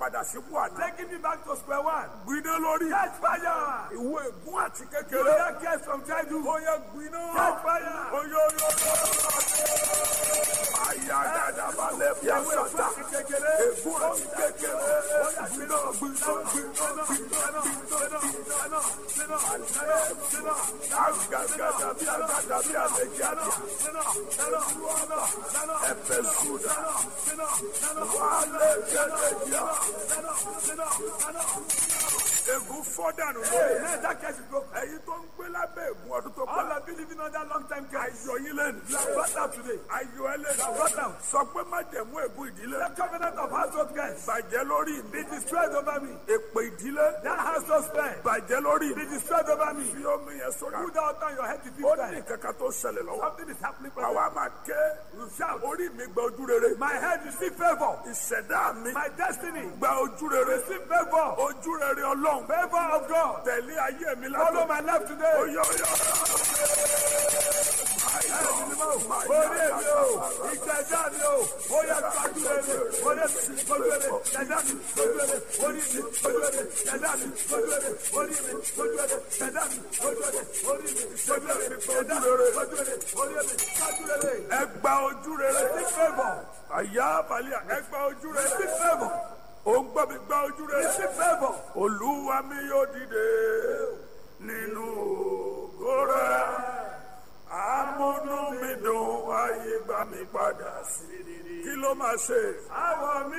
padà sípò àná. Taking me back to square one. gbiná lórí. Catch fire. ìwé ègún àti You kékeré. that cares from childhood. ó yẹ gbiná. Catch fire. oyoyo. àyà dada balẹ̀ bí àṣàtà. ègún àti kékeré. gbiná gbiná gbiná gbiná gbiná. agagada bí agada bí àlejò àdìyà. ẹ̀fẹ̀ sùdà. wàhálẹ̀ gẹ́gẹ́dìà. ègún fọ́dànù lórí. Let that case go. ẹ̀yin tó ń gbé lábẹ́ ègún ọdún tó All pẹ́. of you living under long time case. ayọ̀ yín lẹ́nu. You are brought out today. ayọ̀ ẹ lẹ́nu. brought out. sọ pé má jẹ̀mú ègún ìdílé. The covenant of household case. bàjẹ́ lórí mi. Be destroyed over me. èpè ìdílé. That household spare. bàjẹ́ lórí Be mi. destroyed over me. fi omi yẹn sórí. Put that on your head to ó this ní time. kankan tó ṣẹlẹ̀ lọ́wọ́. Something is happening. àwa brother. máa ké. You shout. orí mi gba ojú rere. My head receive favor. ìṣẹ̀dá mi My destiny gba ojú rere. receive favor. ojú rere ọlọ́run. Favor of God. tẹ̀lé ayé mi Follow látọ̀. my life today. oyè oyè. Orí èmi o, ìjẹ̀dá mi o, ó yẹ kájú rere, orí mi kojú rere, ìjẹ̀dá mi kojú rere, orí mi kojú rere, ìjẹ̀dá mi kojú rere, orí mi kojú rere, ìjẹ̀dá mi kojú rere, orí mi kojú rere, ìjẹ̀dá mi kojú rere, orí mi kájú rere. ẹ gba ojú rere. Receive favor, àyà balẹ̀ ẹ gba ojú rere. receive favor, ó ń gbọ́ mi gba ojú rere. receive favor. olúwa mi yóò dìde nínú ògo rẹ̀ amúnú mi dùn ayé gbà mí padà sí kí ló máa ṣe. Àwọ̀ mi